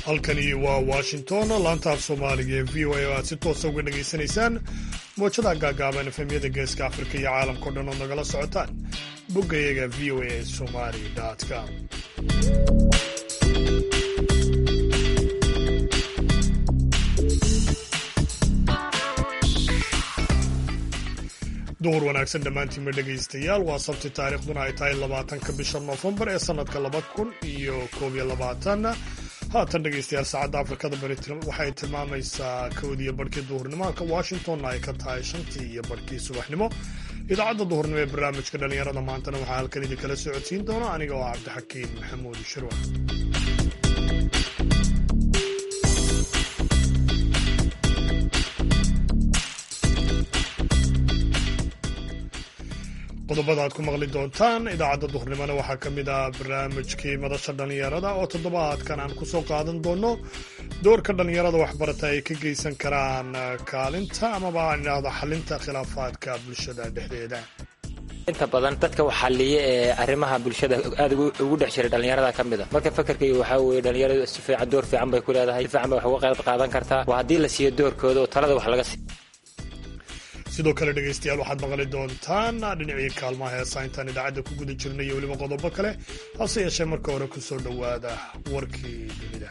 halkani waa washington laanta af soomaaliga ee v o a oo aad si toosa uga dhegaysanaysaan moojada gaagaaban efemyada geeska afrika iyo caalamkao dhan oo nagala socotaan boggayaga v o a somali com duhur wanaagsan dhammaantiinba dhegaystayaal waa sabti taariikhduna ay tahay labaatanka bisha noofembar ee sannadka laba kun iyo koob iyo labaatan haatan dhegaystayaal saacadda afrikada bari waxay tilmaamaysaa kowdiiyo barhkii duhurnimo halka washingtonna ay ka tahay shantii iyo barhkii subaxnimo idaacadda duhurnimo ee barnaamijka dhallinyarada maantana waxaa halkan idinkala socodsiin doona aniga oo cabdixakiin maxamuud shirwa qodobada aad ku maqli doontaan idaacadda duhurnimona waxaa ka mid ah barnaamijkii madasha dhallinyarada oo toddobaadkan aan ku soo qaadan doono doorka dhallinyarada waxbarata ay ka geysan karaan kaalinta amaba aan idhaahdo xalinta khilaafaadka bulshada dhexdeeda inta badan dadka wax xaliya ee arrimaha bulshada aad ugu dhex jiray dhallinyarada ka mid a marka fakarkayga waxaa weeye dhallinyaradu si fiican door fiican bay ku leedahay si fiican bay wax uga qayb qaadan kartaa waa haddii la siiyo doorkooda oo talada wax laga siiyo sidoo kale dhegaystayaal waxaad maqli doontaan dhinacii kaalmaha heesa intaan idaacadda ku guda jirnay iyo weliba qodobo kale hase yeeshee marka hore ku soo dhowaada warkii dunida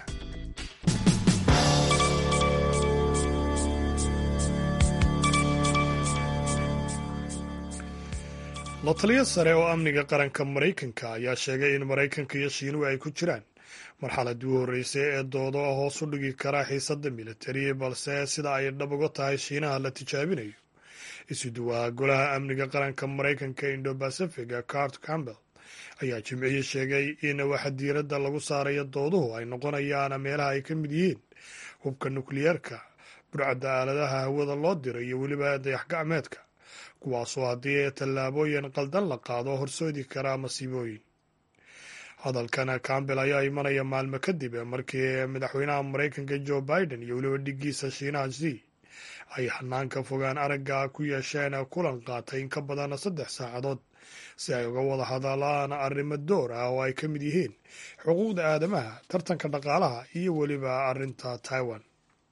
la taliyo sare oo amniga qaranka maraykanka ayaa sheegay in maraykanka iyo shiinuhu ay ku jiraan marxaladii u horreysay ee doodo hoos u dhigi kara xiisadda militari balse sida ay dhab uga tahay shiinaha la tijaabinayo isuduwaha golaha amniga qaranka maraykanka indo bacifiga cart campbell ayaa jimcihii sheegay in waxa diiradda lagu saarayo dooduhu ay noqonayaan meelaha ay ka mid yihiin hubka nukliyeerka burcadda aaladaha hawada loo diray iyo weliba dayax gacmeedka kuwaasoo haddii tallaabooyin qaldan la qaado horsoodi karaa masiibooyin hadalkan campbell ayaa imanaya maalmo kadib markii madaxweynaha maraykanka joe biden iyo weliba dhigiisa shiinaha z ay xanaanka fogaan aragga ku yeesheen kulan qaatay in ka badan saddex saacadood si ay uga wada hadalaan arrimo door ah oo ay ka mid yihiin xuquuqda aadamaha tartanka dhaqaalaha iyo weliba arrinta taiwan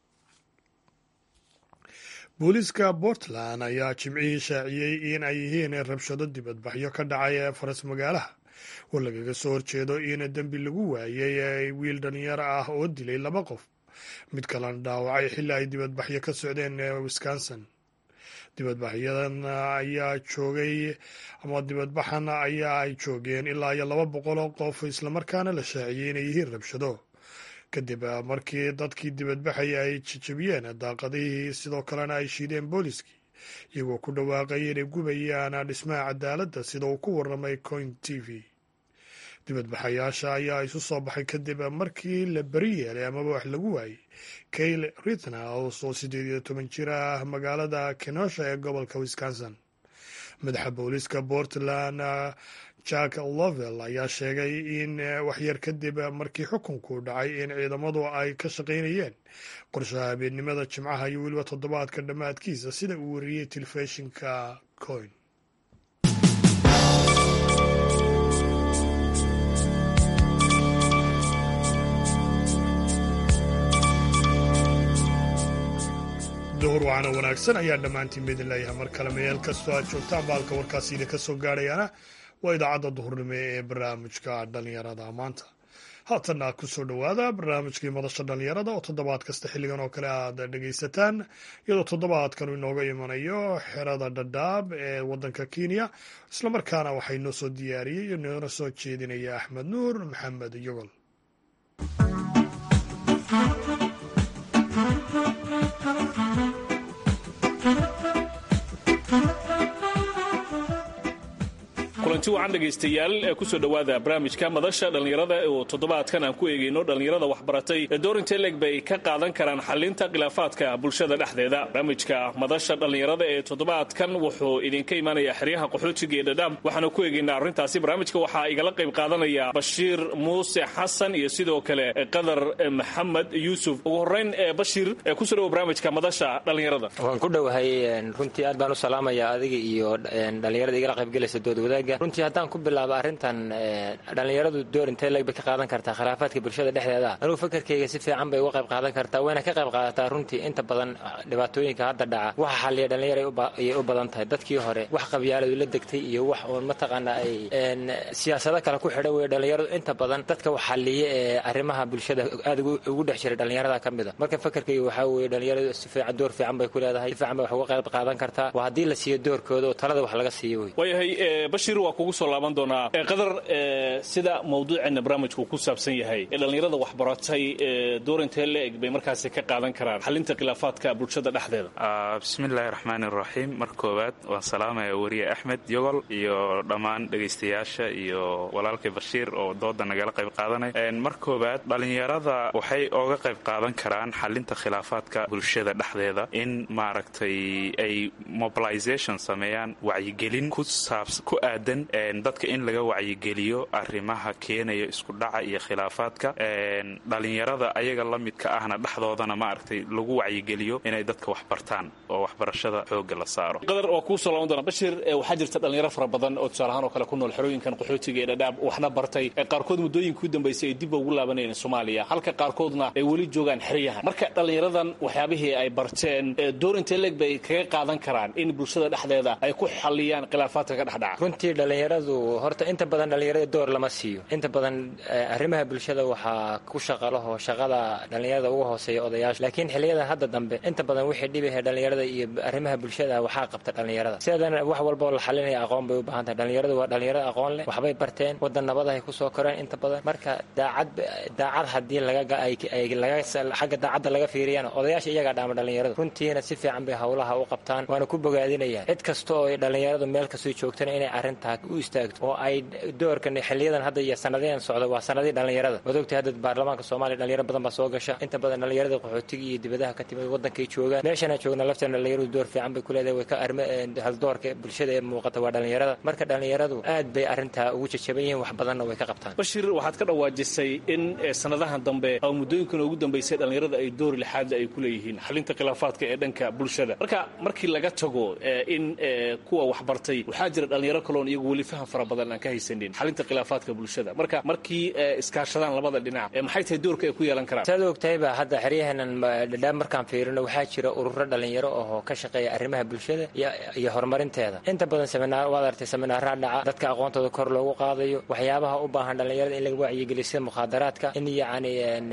booliiska portland ayaa jimcihii shaaciyey in ay yihiin rabshado dibadbaxyo ka dhacay faras magaalaha oo lagaga soo horjeedo in dembi lagu waayey wiil dhalinyaro ah oo dilay laba qof mid kalena dhaawacay xilli ay dibadbaxyo ka socdeen wisconsin dibadbaxyadan ayaa joogay ama dibadbaxan ayaa ay joogeen ilaa iyo laba boqol oo qof islamarkaana la shaaciyey inay yihiin rabshado kadib markii dadkii dibadbaxaya ay jajabiyeen daaqadihii sidoo kalena ay shiideen booliskii iyagoo ku dhawaaqay inay gubayaan dhismaha cadaaladda sida uu ku warramay coin t v dibadbaxayaasha ayaa isu soo baxay kadib markii la beri yeelay amaba wax lagu waayey kayle ritnaus oo siddeed iyo toban jir ah magaalada kenosha ee gobolka wisconsin madaxa booliiska portland jack lovell ayaa sheegay in waxyar kadib markii xukunku dhacay in ciidamadu ay ka shaqaynayeen qorshaha habeennimada jimcaha iyo weliba toddobaadka dhammaadkiisa sida uu wariyey telefishinka coin duhur wacana wanaagsan ayaa dhammaantiin midin leeyahay mar kale meel kastoo aad joogtaan baalka warkaasi idinka soo gaadhayaana waa idaacadda duhurnimo ee barnaamijka dhallinyarada maanta haatanna ku soo dhowaada barnaamijkii madasha dhallinyarada oo toddobaad kasta xilligan oo kale aad dhegaysataan iyadoo toddobaadkanu inooga imanayo xerada dhadhaab ee waddanka kenya islamarkaana waxaa inoo soo diyaariyey iyo noona soo jeedinaya axmed nuur maxamed yogol kulanti wacan dhegaystayaal ee kusoo dhowaada barnaamijka madasha dhallinyarada oo toddobaadkan aan ku eegayno dhallinyarada waxbaratay ee doorinta leeg bay ka qaadan karaan xalinta khilaafaadka bulshada dhexdeeda barnaamijka madasha dhallinyarada ee toddobaadkan wuxuu idinka imaanayaa xeryaha qaxootiga ee dhadhaam waxaanu ku eegaynaa arrintaasi barnaamijka waxaa igala qayb qaadanaya bashiir muuse xasan iyo sidoo kale qadar maxamed yuusuf ugu horrayn ee bashiir ee kusoo dhowo barnaamijka madasha dhallinyarada waan ku dhowahay runtii aad baan u salaamayaa adiga iyo dhallinyarada igala qaybgelaysa dood wadaagga runtii haddaan ku bilaabo arrintan dhallinyaradu door intee leeg bay ka qaadan kartaa khilaafaadka bulshada dhexdeeda anugu fakarkayga si fiican bay uga qayb qaadan kartaa wayna ka qayb qaadataa runtii inta badan dhibaatooyinka hadda dhaca waxa xalliya dhallinyar ayay u badan tahay dadkii hore wax qabyaaladu la degtay iyo wax uun mataqaana ay siyaasado kale ku xidhan weye dhallinyaradu inta badan dadka wax xalliya ee arrimaha bulshada aad ugu dhex jiray dhallinyarada ka mid a marka fakarkayga waxaa weeye dhallinyaradu si fiican door fiican bay ku leedahay si fiican bay wax uga qayb qaadan kartaa waa haddii la siiyo doorkooda oo talada wax laga siiyo wey waayahay bashiir waa kugu soo laaban doonaa qadar sida mawduuceena barnaamijku ku saabsan yahay ee dhallinyarada waxbaratay door intee la eg bay markaasi ka qaadan karaan xalinta khilaafaadka bulshada dhexdeeda bismillaahi raxmaan iraxiim mar koowaad waan salaamaya weriye axmed yogol iyo dhammaan dhegaystayaasha iyo walaalkay bashiir oo dooda nagala qayb qaadanay mar koowaad dhallinyarada waxay ooga qayb qaadan karaan xalinta khilaafaadka bulshada dhexdeeda in maaragtay ay mobilization sameeyaan wacyigelin ku aadan dadka in laga wacyigeliyo arrimaha keenaya isku dhaca iyo khilaafaadka dhalinyarada ayaga la midka ahna dhexdoodana maaragtay lagu wacyigeliyo inay dadka wax bartaan oo waxbarashada xooga la saaro qadar waa kuu soo laaban doona bashir waxaa jirta dhalinyaro fara badan oo tusaalahaan oo kale ku nool xerooyinkan qaxootiga ee dhadhaab waxna bartay qaarkood muddooyinka u dambaysay ay dib ugu laabanayeen soomaaliya halka qaarkoodna ay weli joogaan xeryahan marka dhallinyaradan waxyaabihii ay barteen door intee leeg bay kaga qaadan karaan in bulshada dhexdeeda ay ku xalliyaan khilaafaadka ka dhexdhaca runtii dhallinyaradu horta inta badan dhallinyarada door lama siiyo inta badan arrimaha bulshada waxaa ku shaqalaho shaqada dhallinyarada uga hooseeya odayaasha laakiin xiliyadan hadda dambe inta badan wixii dhibahe dhallinyarada iyo arrimaha bulshada waxaa qabta dhallinyarada sidadan wax walbao la xalinaya aqoon bay u baahan tahay dhallinyaradu waa dhallinyarada aqoon leh waxbay barteen waddan nabadahay kusoo koreen inta badan marka daacad daacad haddii xagga daacadda laga fiiriyana odayaasha iyagaa dhaama dhallinyaradu runtiina si fiican bay howlaha u qabtaan waana ku bogaadinayaan cid kasta oo ay dhallinyaradu meel kastoo joogtana inay arrintaa u istaagto oo ay doorkan xiliyadan hadda iyo sanadayan socda waa sanadii dhallinyarada waad ogtay hadda baarlamaanka soomaaliya dhalinyaro badan baa soo gasha inta badan dhallinyarada qaxootiga iyo dibadaha ka timid waddankay joogaan meeshanaan joogna lafteena dhallinyaradu door fiican bay ku leedahay way ka arma haldoorka bulshada ee muuqata waa dhallinyarada marka dhallinyaradu aad bay arrintaa ugu jajaban yihiin wax badanna way ka qabtaan bashir waxaad ka dhawaajisay in sanadahan dambe oo muddooyinkan ugu dambaysay dhallinyarada ay door lixaadle ay ku leeyihiin xalinta khilaafaadka ee dhanka bulshada marka markii laga tago in kuwa waxbartay waxaa jira dhallinyaro kaloon iyagu weli faham fara badan aan ka haysanin xalinta khilaafaadka bulshada marka markii iskaashadaan labada dhinac maxay tahay doorka ay ku yeelan karaan saad ogtahayba hadda xeryaheenan dhadhaab markaan fiirino waxaa jira ururo dhallinyaro oo ka shaqeeya arrimaha bulshada iyo horumarinteeda inta badan seminaar waad artay seminaaraa dhaca dadka aqoontooda kor loogu qaadayo waxyaabaha u baahan dhallinyarada in laga wacyigeliyo sida mukhaadaraadka in yacni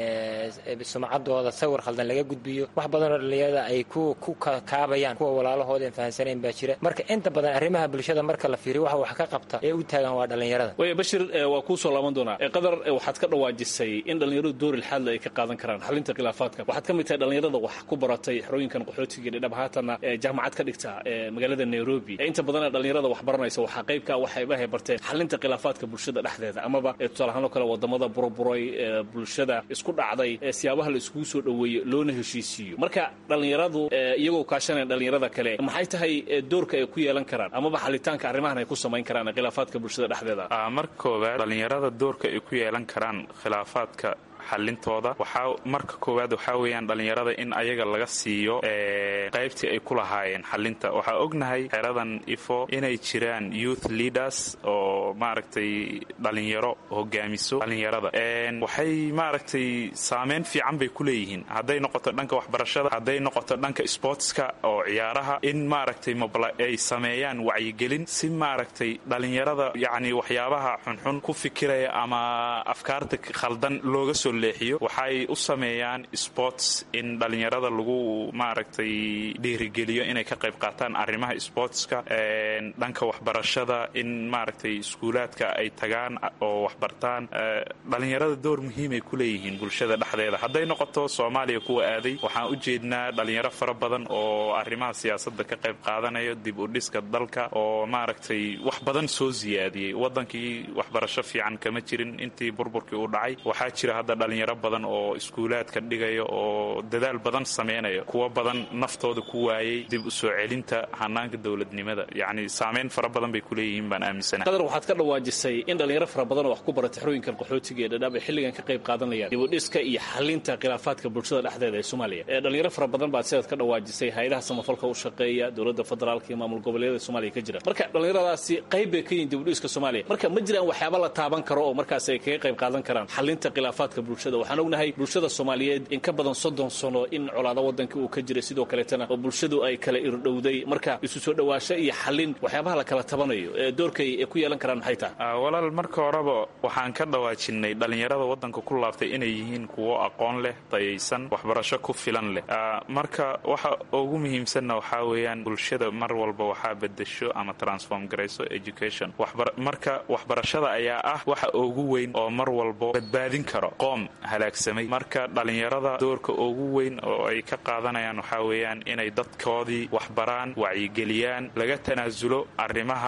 sumcadooda sawir khaldan laga gudbiyo wax badanoo dhallinyarada ay ku ku kaabayaan kuwa walaalahooda aan fahansanayn baa jira marka inta badan arrimaha bulshada marka la fiiriyo waxa wax ka qabta ee u taagan waa dhallinyarada way bashir waa kuu soo laaban doonaa qadar waxaad ka dhawaajisay in dhallinyaradu door ilxaadle ay ka qaadan karaan xalinta khilaafaadka waxaad ka mid tahay dhallinyarada wax ku baratay xerooyinkan qaxootiga dhadhab haatanna jaamacad ka dhigta magaalada nairobi inta badana dhallinyarada wax baranaysa waxaa qaybka waxaybahay barteen xalinta khilaafaadka bulshada dhexdeeda amaba tusaalahaan oo kale wadamada buroburay bulshada isku dhacday siyaabaha la iskugu soo dhoweeyo loona heshiisiiyo marka dhallinyaradu iyagoo kaashanaya dhallinyarada kale maxay tahay doorka ay ku yeelan karaan amaba xalitaanka arrimahan ay ku samayn karaan khilaafaadka bulshada dhexdeeda marka koowaad dhallinyarada doorka ay ku yeelan karaan khilaafaadka xalintooda waxaa marka koowaad waxaa weeyaan dhallinyarada in ayaga laga siiyo qaybtii ay ku lahaayeen xalinta waxaa ognahay xeradan ifo inay jiraan youth leaders oo maaragtay dhallinyaro hogaamiso dhallinyarada waxay maaragtay saameyn fiican bay ku leeyihiin hadday noqoto dhanka waxbarashada hadday noqoto dhanka sportska oo ciyaaraha in maaragtay ay sameeyaan wacyigelin si maaragtay dhallinyarada yacni waxyaabaha xunxun ku fikiraya ama afkaarta khaldan looga soo leexiyo waxay u sameeyaan sports in dhallinyarada lagu maaragtay dhiirigeliyo inay ka qayb qaataan arrimaha sportska dhanka waxbarashada in maaragtay iskuulaadka ay tagaan oo waxbartaan dhallinyarada door muhiimay ku leeyihiin bulshada dhexdeeda hadday noqoto soomaaliya kuwa aaday waxaan u jeednaa dhallinyaro fara badan oo arrimaha siyaasadda ka qayb qaadanayo dib u dhiska dalka oo maaragtay wax badan soo siyaadiyey waddankii waxbarasho fiican kama jirin intii burburkii uu dhacay waxaa jira hadda dhalinyaro badan oo iskuulaadka dhigaya oo dadaal badan samaynayo kuwo badan naftooda ku waayey dib u soo celinta hanaanka dowladnimada yacni saameyn fara badan bay ku leeyihiin baan aaminsanahay qadar waxaad ka dhawaajisay in dhalinyaro fara badan oo wax ku barata xerooyinkan qaxootiga ee dhadhaab ay xilligan ka qayb qaadanayaan dibudhiska iyo xalinta khilaafaadka bulshada dhexdeeda ee soomaaliya ee dhalinyaro fara badan baad sidaad ka dhawaajisay hay-adaha samafalka u shaqeeya dowladda federaalka iyo maamul goboleedyada soomaaliya ka jira marka dhalinyaradaasi qayb bay ka yihin dibudhiska soomaaliya marka ma jiraan waxyaaba la taaban karo oo markaas ay kaga qayb qaadan karaan xalinta khilaafaadka bulshada waxaan ognahay bulshada soomaaliyeed in ka badan soddon sano in colaado wadanka uu ka jiray sidoo kaleetana oo bulshadu ay kala irdhowday marka isu soo dhawaasho iyo xalin waxyaabaha la kala tabanayo ee doorkay ay ku yeelan karaan maxay tahay walaal marka horeba waxaan ka dhawaajinay dhalinyarada wadanka ku laaftay inay yihiin kuwo aqoon leh dayaysan waxbarasho ku filan leh marka waxa ugu muhiimsanna waxaa weeyaan bulshada mar walba waxaa bedesho ama transform garayso education marka waxbarashada ayaa ah waxa ugu weyn oo mar walbo badbaadin karo qoom halaagsamay marka dhalinyarada doorka ugu weyn oo ay ka qaadanayaan waxaa weeyaan inay dadkoodii waxbaraan wacyigeliyaan laga tanaasulo arrimaha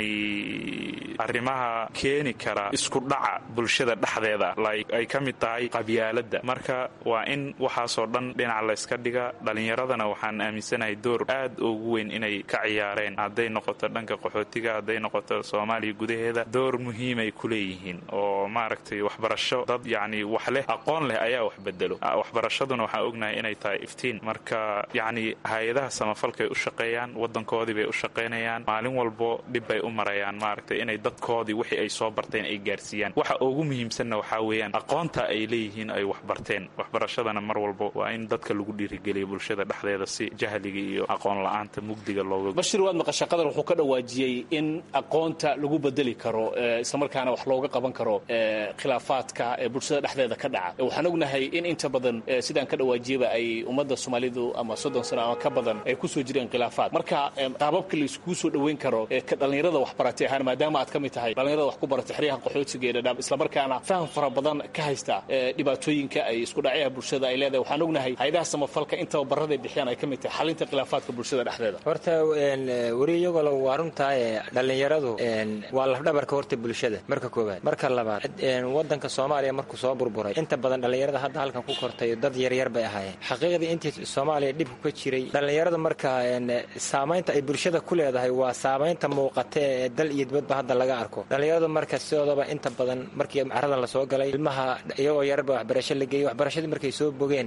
yacni arrimaha keeni kara isku dhaca bulshada dhexdeeda ay ka mid tahay qabyaaladda marka waa in waxaasoo dhan dhinac layska dhiga dhalinyaradana waxaan aaminsanahay door aad ugu weyn inay ka ciyaareen hadday noqoto dhanka qaxootiga hadday noqoto soomaaliya gudaheeda door muhiimay ku leeyihiin oo maaragtay waxbarasho dad yacni wax leh aqoon leh ayaa wax bedelo waxbarashaduna waxaan ognahay inay tahay iftiin marka yacni hay-adaha samafalkay u shaqeeyaan wadankoodii bay u shaqaynayaan maalin walbo dhib bay u marayaan maaragtay inay dadkoodii wixii ay soo barteen ay gaarsiiyaan waxa ugu muhiimsanna waxaa weeyaan aqoonta ay leeyihiin ay wax barteen waxbarashadana mar walbo waa in dadka lagu dhiirigeliyo bulshada dhexdeeda si jahliga iyo aqoon la-aanta mugdiga looga bashir waad maqasha qadar wuxuu ka dhawaajiyey in aqoonta lagu bedeli karo islamarkaana wax looga qaban karo khilaafaadka ee bulshada dhexdeeda ka dhaca waxaan ognahay in inta badan sidaan ka dhawaajiyaba ay ummadda soomaalidu ama soddon sano ama ka badan ay kusoo jireen khilaafaad marka qaababka laiskugu soo dhoweyn karo ka dhalinyarada wax baratay ahaan maadaama aad ka mid tahay dhalinyarada wax ku baratay xeryaha qaxootiga ee dhadhaab islamarkaana faham fara badan ka haysta dhibaatooyinka ay isku dhacyaha bulshada ay leedahay waxaan ognahay hay-adaha samafalka intaba barada bixiyaan ay ka mid tahay xalinta khilaafaadka bulshada dhexdeeda horta weri iyagoo waa runtahay dhalinyaradu waa lafdhabarka horta bulshada marka koowaad marka labaad wadanka soomaaliya markuu soo burburay inta badan dhalinyarada hadda halkan ku kortay dad yaryar bay ahaayeen xaqiiqdii intii soomaaliya dhibku ka jiray dhalinyarada marka saamaynta ay bulshada ku leedahay waa saamaynta muuqata ee dal iyo dibadba hadda laga arko dhalinyaradu marka sidoodaba inta badan markii caradan lasoo galay ilmaha iyagoo yararba waxbarasho la geeyey waxbarashadii markay soo bogeen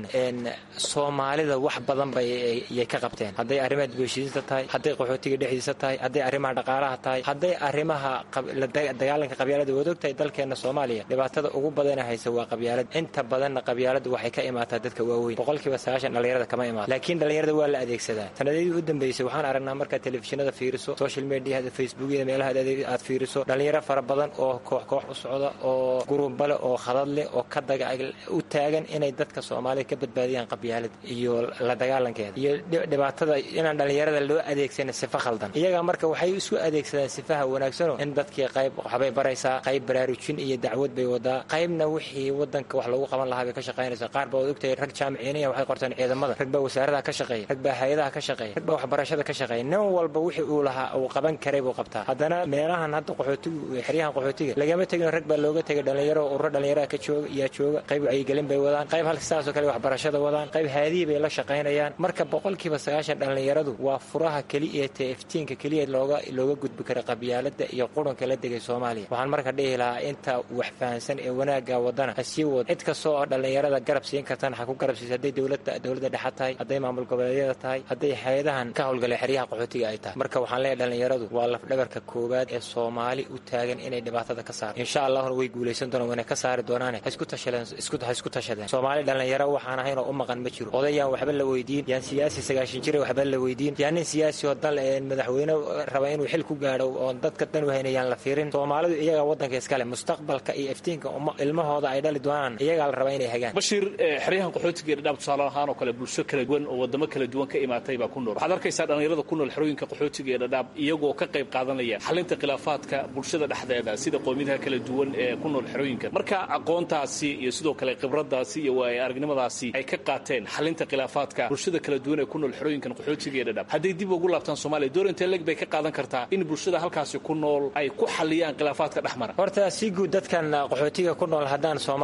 soomaalida wax badan bayay ka qabteen hadday arrimaha dibheshiisiinta tahay hadday qaxootiga dhexdiisa tahay hadday arrimaha dhaqaalaha tahay hadday arrimaha dagaalanka qabyaalada waad ogtahay dalkeena soomaaliya dhibaatada ugu badana haysa waa qabyaalad inta badanna qabyaaladu waxay ka imaataa dadka waaweyn boqolkiiba sagaashan dhalinyarada kama imaata laakiin dhalinyarada waa la adeegsadaa sanadadii u dambeysay waxaan aragnaa markaad telefishinada fiiriso social mediahada facebookyada meelaha aad fiiriso dhalinyaro fara badan oo koox koox u socda oo gurubale oo khadad leh oo ka u taagan inay dadka soomaalida ka badbaadiyaan qabyaalad iyo la dagaalankeeda iyo dhibaatada inaan dhalinyarada loo adeegsan sifa khaldan iyaga marka waxay isu adeegsadaan sifaha wanaagsano in dadkii qayb waxbay baraysaa qayb baraarujin iyo dacwad bay wadaa qaybna wixii wadanka wax lagu qaban lahaa bay ka shaqaynaysaa qaar baa waad ogtahay rag jaamiciiniya waxay qorteen ciidamada rag baa wasaaradaha ka shaqeeya rag baa hay-adaha ka shaqeeya rag baa waxbarashada ka shaqeeya nin walba wixii uu lahaa uu qaban karay buu qabtaa haddana meelahan hadda qaxootigu xeryahan qaxootiga lagama tegin rag baa looga tegay dhalinyaro ururo dhalinyaraha ka jooga iyaa jooga qayb wacyigelin bay wadaan qayb halka sidaasoo kale waxbarashada wadaan qayb haadihii bay la shaqaynayaan marka boqolkiiba sagaashan dhalinyaradu waa furaha keliya tee iftiinka keliya looga looga gudbi kara qabyaalada iyo qurunka la degay soomaaliya waxaan marka dhihi lahaa inta wax fahansan ee wanaaga wadana ha sii wad cid kasta oo dhalinyarada garab siin kartana ha ku garab siisa hadday dowlada dowladda dhexa tahay hadday maamul goboleedyada tahay hadday hay-adahan ka howlgalay xeryaha qaxootiga ay tahay marka waxaan leeyahay dhalinyaradu waa lafdhabarka koowaad ee soomaali u taagan inay dhibaatada ka saarto insha allahuna way guulaysan doonaan wayna ka saari doonaane ha isku tashadeen ha isku tashadeen soomaali dhalinyaro waxaan ahayn oo u maqan ma jiro odayaan waxba la weydiin yaan siyaasi sagaashan jira waxba la weydiin yaan nin siyaasi oo dal madaxweyne raba inuu xil ku gaadho oon dadka dan wahaynayaan la fiirin soomaalidu iyagaa wadanka iskale mustaqbalka iyo iftiinka ilmahooda ay dhali doonaan iyagaa la rabaa inay hagaan bashiir xeryahan qaxootiga dhadhaab tusaale ahaan oo kale bulsho kala duwan oo wadamo kala duwan ka imaatay baa ku nool waxaad arkaysaa dhalinyarada ku nool xerooyinka qaxootiga ee dhadhaab iyagoo ka qayb qaadanaya xalinta khilaafaadka bulshada dhexdeeda sida qowmiyadaha kala duwan ee ku nool xerooyinka marka aqoontaasi iyo sidoo kale khibradaasi iyo waay aragnimadaasi ay ka qaateen xalinta khilaafaadka bulshada kala duwan ee ku nool xerooyinkan qaxootiga ee dhadhaab hadday dib ugu laabtaan soomaaliya door intee leg bay ka qaadan kartaa in bulshada halkaasi ku nool ay ku xaliyaan khilaafaadka dhexmara horta si guud dadkan qaxootiga ku nool haddaan soomaali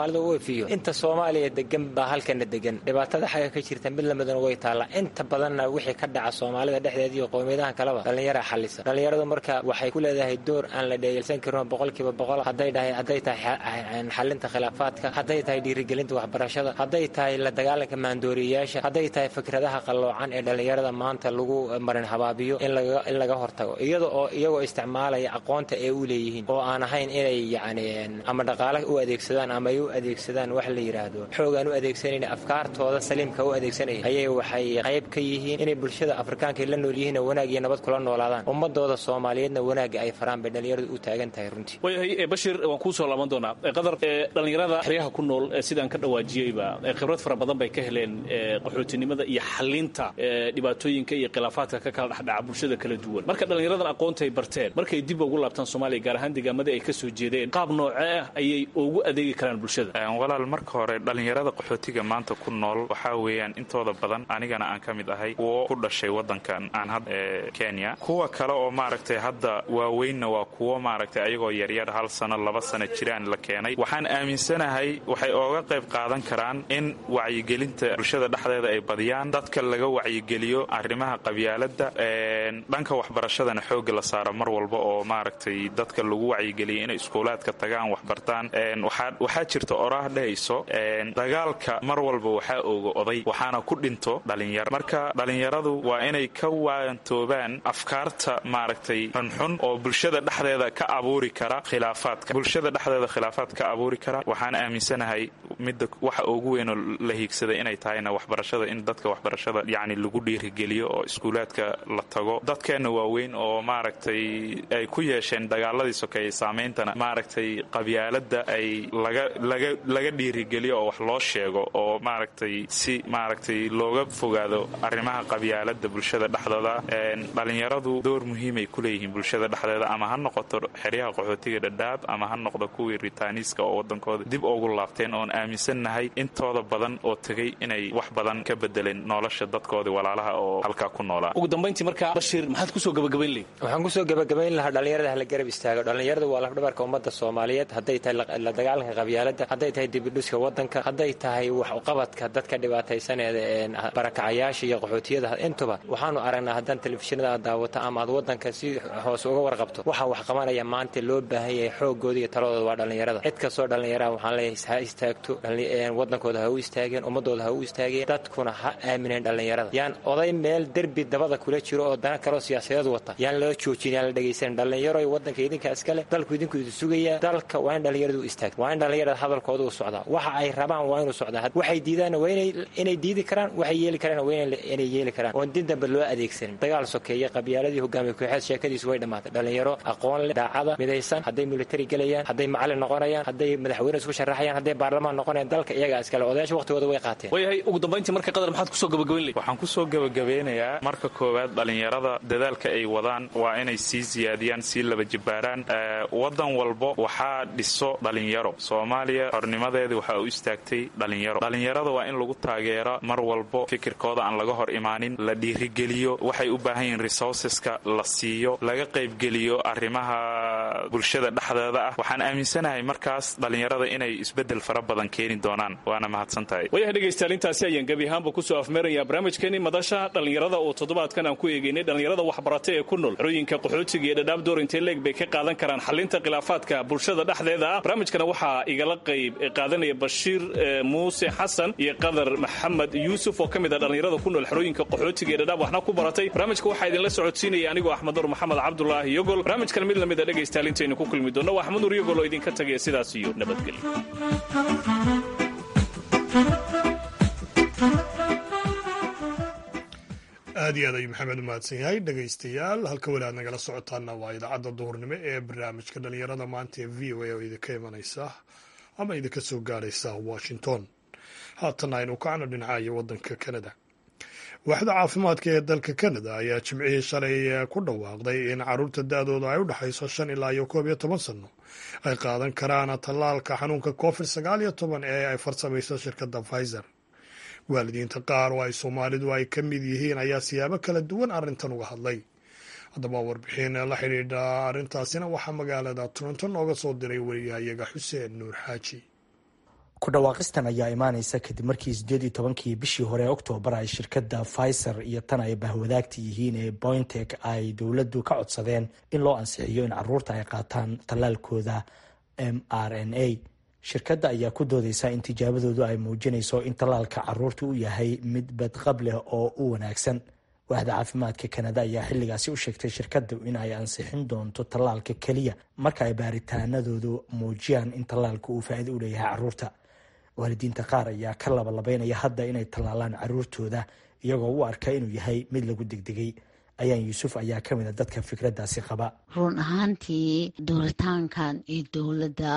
soomaalida u efiyo inta soomaaliya degan baa halkana degan dhibaatada xagga ka jirta mid lamidana way taallaa inta badanna wixii ka dhaca soomaalida dhexdeeda iyo qowmiyadaha kaleba dhallinyaraa xallisa dhallinyaradu marka waxay ku leedahay door aan la dheegelsan karin boqolkiiba boqol hadday dhahay hadday tahay xalinta khilaafaadka hadday tahay dhiirigelinta waxbarashada hadday tahay la dagaalanka maandooriyayaasha hadday tahay fikradaha qalloocan ee dhallinyarada maanta lagu marin habaabiyo in laga hortago iyada oo iyagoo isticmaalaya aqoonta ee u leeyihiin oo aan ahayn inay yacni ama dhaqaale u adeegsadaan ama ay u adeegsadaan wax la yidhaahdo xoog aan u adeegsanayn afkaartooda saliimka u adeegsanaya ayay waxay qayb ka yihiin inay bulshada afrikaanka la nool yihiin oo wanaag iyo nabad kula noolaadaan ummadooda soomaaliyeedna wanaagga ay faraan bay dhallinyaradu u taagan tahay runtii waayahay bashir waan kuu soo laaban doonaa qadar dhallinyarada xeryaha ku nool sidaan ka dhawaajiyeyba khibrad fara badan bay ka heleen qaxootinimada iyo xalinta dhibaatooyinka iyo khilaafaadka ka kala dhexdhaca bulshada kala duwan marka dhallinyaradan aqoontay barteen markay dib ugu laabtaan soomaaliya gaar ahaan deegaamadii ay ka soo jeedeen qaab noocee ah ayay ugu adeegi karaan bulshada walaal marka hore dhallinyarada qaxootiga maanta ku nool waxaa weeyaan intooda badan anigana aan ka mid ahay kuwo ku dhashay wadankan aan hadda ee kenya kuwa kale oo maaragtay hadda waaweynna waa kuwo maaragtay ayagoo yaryar hal sano laba sano jiraan la keenay waxaan aaminsanahay waxay ooga qayb qaadan karaan in wacyigelinta bulshada dhexdeeda ay badiyaan dadka laga wacyigeliyo arrimaha qabyaalada dhanka waxbarashadana xooga la saaro mar walba oo maaragtay dadka lagu wacyigeliya inay iskuulaadka tagaan waxbartaan waxaa jirta oraah dhehayso dagaalka mar walba waxaa ooga oday waxaana ku dhinto dhalinyaro marka dhalinyaradu waa inay ka waantoobaan afkaarta maaragtay xunxun oo bulshada dhexdeeda ka abuuri kara khilaafaadka bulshada dhexdeeda khilaafaad ka abuuri kara waxaan aaminsanahay midda waxa ugu weynoo la hiigsada inay tahayna waxbarashada in dadka waxbarashada yacni lagu dhiirigeliyo oo iskuulaadka la tago dadkeenna waaweyn oo maaragtay ay ku yeesheen dagaaladii sokeeye saameyntana maaragtay qabyaalada ay laga dhiirigeliyo oo wax loo sheego oo maaragtay si maaragtay looga fogaado arrimaha qabyaalada bulshada dhexdooda dhalinyaradu door muhiimay ku leeyihiin bulshada dhexdeeda ama ha noqoto xeryaha qaxootiga dhadhaab ama ha noqdo kuwii ritaaniiska oo wadankooda dib ugu laabteen oon aaminsannahay intooda badan oo tegay inay wax badan ka bedeleen nolosha dadkoodii walaalaha oo halkaa ku noolaa ugu dambayntii markaa bashir maxaad kusoo gabagabayn lehi waxaan kusoo gabagabayn lahaa dhallinyarada hala garab istaago dhallinyaradu waa lafdhabarka ummadda soomaaliyeed hadday tahay la dagaalanka qabyaalada hadday tahay dibidhuska wadanka hadday tahay wax uqabadka dadka dhibaataysaneeda barakacayaasha iyo qaxootiyada intuba waxaanu aragnaa haddaan telefishinada aad daawato ama aad wadanka si hoose uga warqabto waxaa wax qabanaya maanta loo baahan yahay xoogooda iyo taladooda waa dhallinyarada cid kastoo dhallinyaraha waxaan leeyahay ha istaagto wadankooda ha u istaageen ummadooda ha u istaageen dadkuna ha aamineen dhallinyarada yaan oday meel derbi dabada kula jiro oo dana kaloo siyaasadeed wata yaan loo joojin yaan la dhegaysanin dhallinyaro wadanka idinka iskale dalku idinku idu sugaya dalka waa in dhallinyaradu u istaagto waa in dhallinyarada hadalkooda u socdaa waxa ay rabaan waa inuu socdaa waxay diidaanna waa inay diidi karaan waxay yeeli karaan waa inay yeeli karaan oon din dambe loo adeegsanin dagaal sokeeye qabyaaladii hogaamiye kooxeed sheekadiisu way dhammaatay dhallinyaro aqoon leh daacada midaysan hadday militari gelayaan hadday macalin noqonayaan hadday madaxweyne isku sharaxayaan hadday baarlamaan noqonayaan dalka iyagaa iskale odayaasha waqtigooda way qaateen waayahay ugu dambayntii marka qadar maxaad kusoo gabagabayn lehi waxaan kusoo gabagabeynayaa marka koowaad dhallinyarada dadaalka ay wadaan waa inay sii siyaadiyaan sii laba jibbaaraan wadan walbo waxaa dhiso dhalinyaro soomaaliya xornimadeedii waxaa u istaagtay dhalinyaro dhalinyarada waa in lagu taageero mar walbo fikirkooda aan laga hor imaanin la dhiirigeliyo waxay u baahan yihiin resourceska la siiyo laga qaybgeliyo arrimaha bulshada dhexdeeda ah waxaan aaminsanahay markaas dhalinyarada inay isbedel fara badan keeni doonaan waana mahadsantahay wayaha dhegaystayaal intaasi ayaan gebi ahaanba kusoo afmeerayaa barnaamijkeeni madasha dhallinyarada oo toddobaadkan aan ku eegaynay dhallinyarada waxbarata ee ku nool xerooyinka qaxootiga iyo dhadhaab door intee leeg bay ka qaadan karaan xalinta khilaafaadka bulshada dhexdeeda ah barnaamijkana waxaa igala qayb qaadanaya bashiir muuse xasan iyo qadar maxamed yuusuf oo ka mid ah dhallinyarada ku nool xerooyinka qaxootiga ee dhadhaab waxna ku baratay barnaamijka waxaa idinla socodsiinaya anigoo axmed nur maxamed cabdulaahi yogol barnaamijkan mid lamid a dhegaystayaal intaynu ku kulmi doonno waa axmed nur yogol oo idinka tagaya sidaas iyo nabadgelyo aad iyo aad ayuu maxamed umahadsan yahay dhegaystayaal halka weli aad nagala socotaana waa idaacadda duhurnimo ee barnaamijka dhallinyarada maanta ee v o a oo idinka imanaysa ama idinka soo gaadhaysa washington haatan aynu kacno dhinacayo waddanka canada waaxda caafimaadka ee dalka canada ayaa jimcihii shalay ku dhawaaqday in caruurta da-dooda ay u dhexayso shan ilaa iyo koob iyo toban sanno ay qaadan karaan tallaalka xanuunka covid sagaal iyo toban ee ay farsamayso shirkadda pfizer waalidiinta qaar oo ay soomaalidu ay ka mid yihiin ayaa siyaabo kala duwan arrintan uga hadlay haddaba warbixin la xidhiidha arrintaasina waxaa magaalada toronto nooga soo diray wariyahayaga xuseen nuur xaaji ku dhawaaqistan ayaa imaaneysa kadib markii sideed iyo tobankii bishii hore ee oktoobar ay shirkadda pfizer iyo tan ay bahwadaagta yihiin ee bointek ay dowladdu ka codsadeen in loo ansixiyo in caruurta ay qaataan tallaalkooda m r n a shirkadda ayaa ku doodeysa in tijaabadoodu ay muujinayso in tallaalka caruurta u yahay mid badqab leh oo u wanaagsan waaxda caafimaadka kanada ayaa xilligaasi u sheegtay shirkaddu in ay ansixin doonto tallaalka keliya marka ay baaritaanadoodu muujiyaan in tallaalka uu faa'iido u leeyahay caruurta waalidiinta qaar ayaa ka labalabeynaya hadda inay tallaalaan caruurtooda iyagoo u arka inuu yahay mid lagu degdegay ayaan yuusuf ayaa ka mid a dadka fikraddaasi qaba run ahaantii dooritaankan iyo dowladda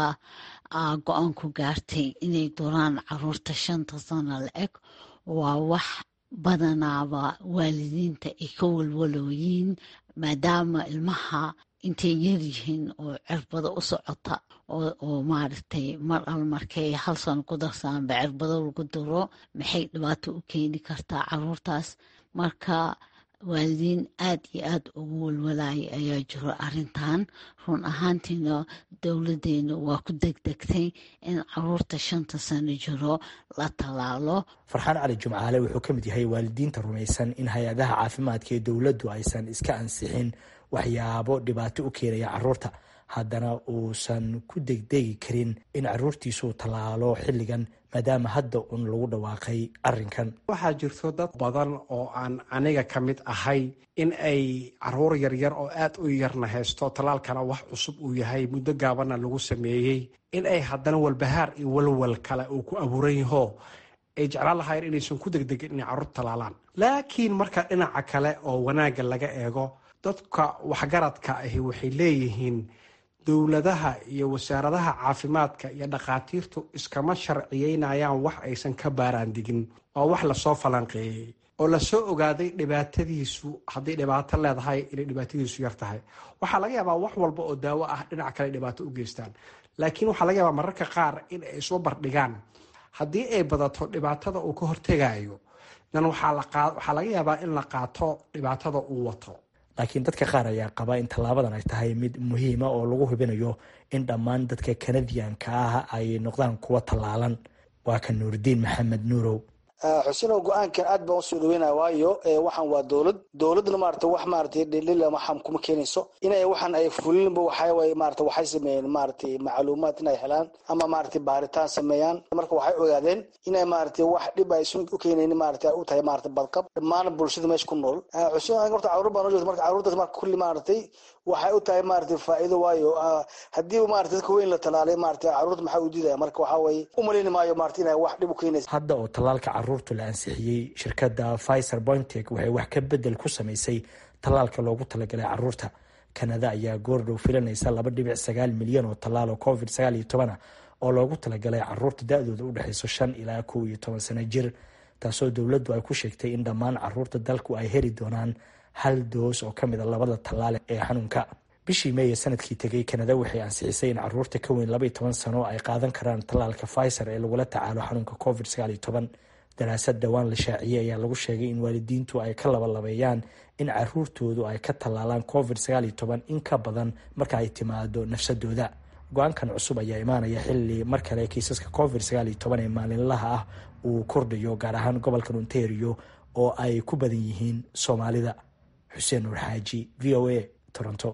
go-aan ku gaartay inay dooraan caruurta shanta sano la eg waa wax badanaaba waalidiinta ay ka walwalooyiin maadaama ilmaha intay yaryihiin oo cirbado u socota oo maaragtay mar al markay hal sano ku darsaanba cirbado lagu daro maxay dhibaato u keeni kartaa caruurtaas marka waalidiin aad iyo aad ugu walwalaaya ayaa jiro arintan run ahaantiina dowladeena waa ku degdegtay in caruurta shanta sano jiro la tallaalo farxaan cali jumcaale wuxuu ka mid yahay waalidiinta rumaysan in hay-adaha caafimaadka ee dowladdu aysan iska ansixin waxyaabo dhibaato u keenaya caruurta haddana uusan ku degdegi karin in caruurtiisuu tallaalo xilligan maadaama hadda uun lagu dhawaaqay arrinkan waxaa jirto dad badan oo aan aniga ka mid ahay in ay caruur yaryar oo aad u yarna haysto tallaalkana wax cusub uu yahay muddo gaabanna lagu sameeyey in ay haddana walbahaar iyo walwal kale uu ku abuuran yaho ay jeclaan lahaayeen inaysan ku degdegin inay carruur tallaalaan laakiin marka dhinaca kale oo wanaagga laga eego dadka waxgaradka ahi waxay leeyihiin dowladaha iyo wasaaradaha caafimaadka iyo dhakhaatiirtu iskama sharciyeynayaan wax aysan ka baaraandigin oo wax lasoo falanqeeyey oo lasoo ogaaday dhibaatadiisu hadday dhibaato leedahay inay dhibaatadiisu yar tahay waxaa laga yaabaa wax walba oo daawo ah dhinac kale dhibaato u geystaan laakiin waxaa laga yaabaa mararka qaar in ay soo bardhigaan haddii ay badato dhibaatada uu ka hortegayo dan waxaa laga yaabaa in la qaato dhibaatada uu wato laakiin dadka qaar ayaa qaba in tallaabadan ay tahay mid muhiima oo lagu hubinayo in dhammaan dadka kanadiyanka ah ay noqdaan kuwa tallaalan waa ka nuuridiin maxamed nuurow xusinow go-aankan aad baan usoo dhaweynaya waayo waxaan waa dowlad dowladna maarata wax maarata dhilila waxaan kuma keenayso inay waxaan ay fulinba waxaa maarata waxay sameeyeen maaratay macluumaad inay helaan ama maarata baaritaan sameeyaan marka waxay ogaadeen inay maarata wax dhib ay u keenayn maarata u tahay maarata badqab dhammaan bulshada meesha ku nool xusin horta caruur baan joogta marka caruurtaas marka kulli maaratay waxay u tahay maarata faa'iido waayo haddii maarata dadka weyn la talaalay maarata caruurta maxaa u diidaya marka waxaa waye u malayni maayo maarata inay wax dhib u keenaysa hadda oo tallaalka caruurtu la ansixiyey shirkadda pfizer bointek waxay wax ka bedel ku samaysay tallaalka loogu talagalay caruurta kanada ayaa goordhow filanaysa laba dhibic sagaal milyan oo tallaal oo covid sagaal iyo toban ah oo loogu talagalay caruurta da-dooda u dhexeyso shan ilaa kow iyo toban sano jir taasoo dowladdu ay ku sheegtay in dhammaan caruurta dalku ay heli doonaan hal doos oo ka mid a labada tallaal ee xanuunka bishii meeye sanadkii tegay kanada waxay ansixisay in caruurta ka weyn laba iyo toban sano ay qaadan karaan tallaalka pfizer ee lagula tacaalo xanuunka covid sagaal iyo toban daraasad dhowaan la shaaciyey ayaa lagu sheegay in waalidiintu ay ka labalabeeyaan in caruurtoodu ay ka tallaalaan covid sagaal iyo toban in ka badan marka ay timaado nafsadooda go-aankan cusub ayaa imaanaya xili mar kale kiisaska covid sagaal iyo toban ee maalinlaha ah uu kordhayo gaar ahaan gobolka ontario oo ay ku badan yihiin soomaalida xuseen nuur xaaji v o a toronto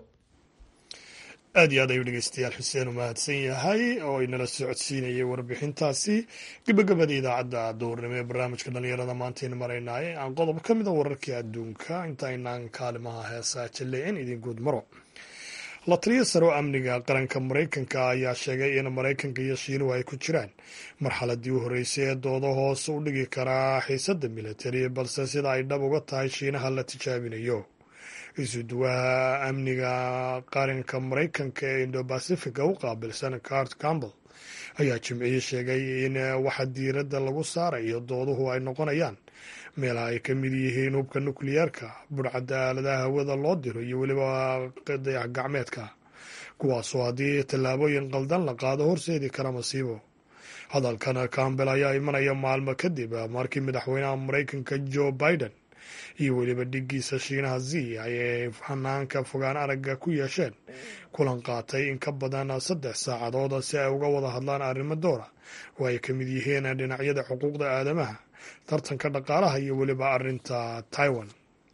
aad iyo aad ayuu dhegeystayaal xuseen u mahadsan yahay oo inala socodsiinayay warbixintaasi gabagabada idaacadda duurnimo ee barnaamijka dhalinyarada maantaynu maraynaaye aan qodob ka mida wararkii adduunka intaynaan kaalimaha heesaa jalleecin idin guud maro la taliya saro amniga qaranka maraykanka ayaa sheegay in maraykanka iyo shiinuhu ay ku jiraan marxaladii u horreysay ee doodo hoose u dhigi karaa xiisadda militari balse sida ay dhab uga tahay shiinaha la tijaabinayo isuduwaha amniga qaranka maraykanka ee indobacifica u qaabilsan cart campbell ayaa jimcihii sheegay in waxa diiradda lagu saarayo dooduhu ay noqonayaan meelaha ay ka mid yihiin hubka nukliyeerka burcadda aaladaha hawada loo diro iyo weliba dayax gacmeedka kuwaasoo haddii tallaabooyin qaldan la qaado horseedi kara masiibo hadalkan campbell ayaa imanaya maalmo kadib markii madaxweynaha maraykanka joe biden iyo weliba dhigiisa shiinaha z ayay hanaanka fogaan aragga ku yeesheen kulan qaatay in ka badan saddex saacadood si ay uga wada hadlaan arrimo doora oo ay ka mid yihiin dhinacyada xuquuqda aadamaha tartanka dhaqaalaha iyo weliba arrinta taiwan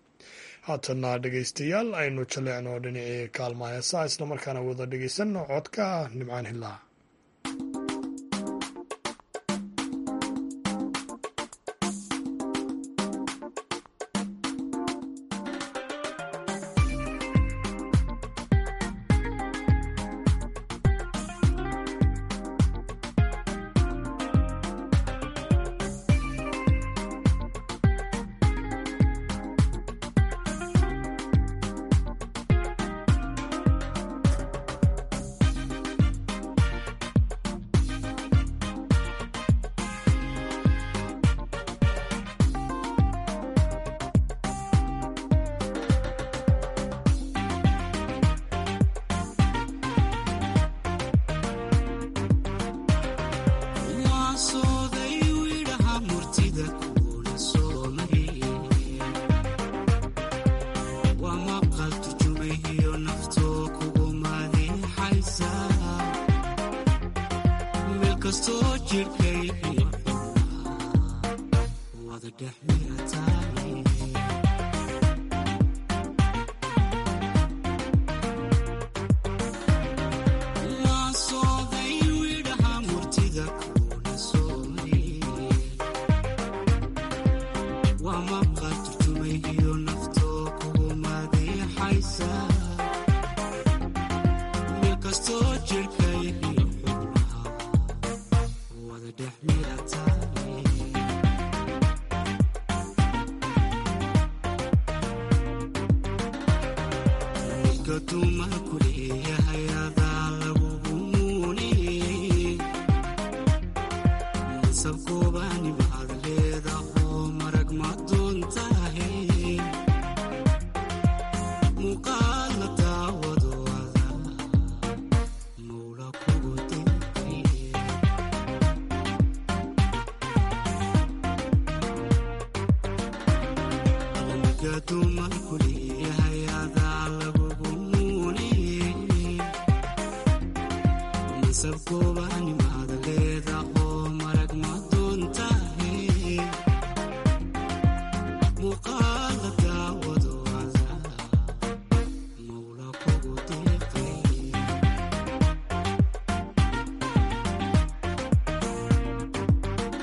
haatana dhegaystayaal aynu jaleecno dhinacii kaalma heesaa islamarkaana wada dhegaysanno codka nimcaan hilaa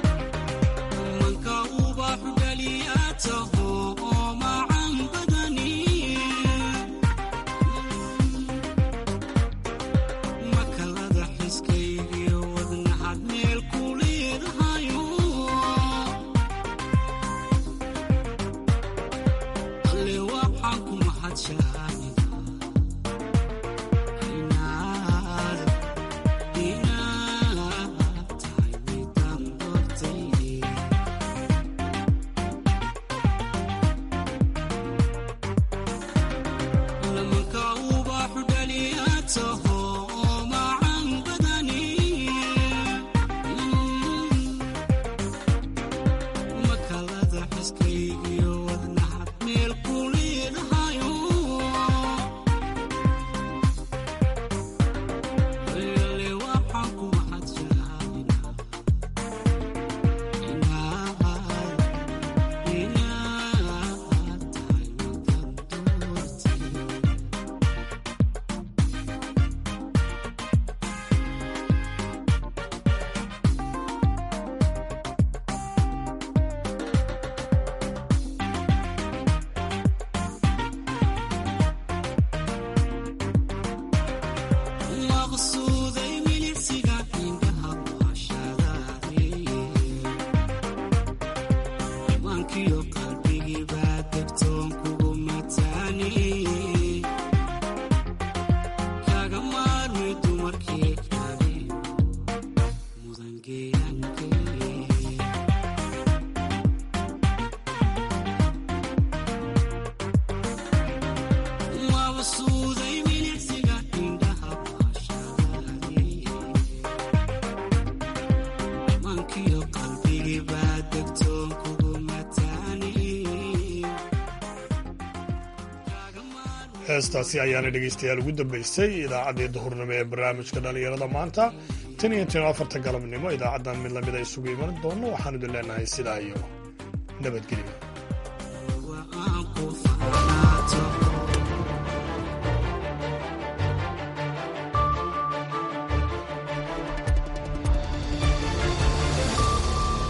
manka ubax dhaliyaataho oo macan badani heestaasi ayaana dhegaystayaal ugu dambaysay idaacaddii duhurnimo ee barnaamijka dhallinyarada maanta tan iyo tan afarta galabnimo idaacaddan mid lamid a isugu iman doonno waxaan idin leenahay sidaa iyo nabadgelyo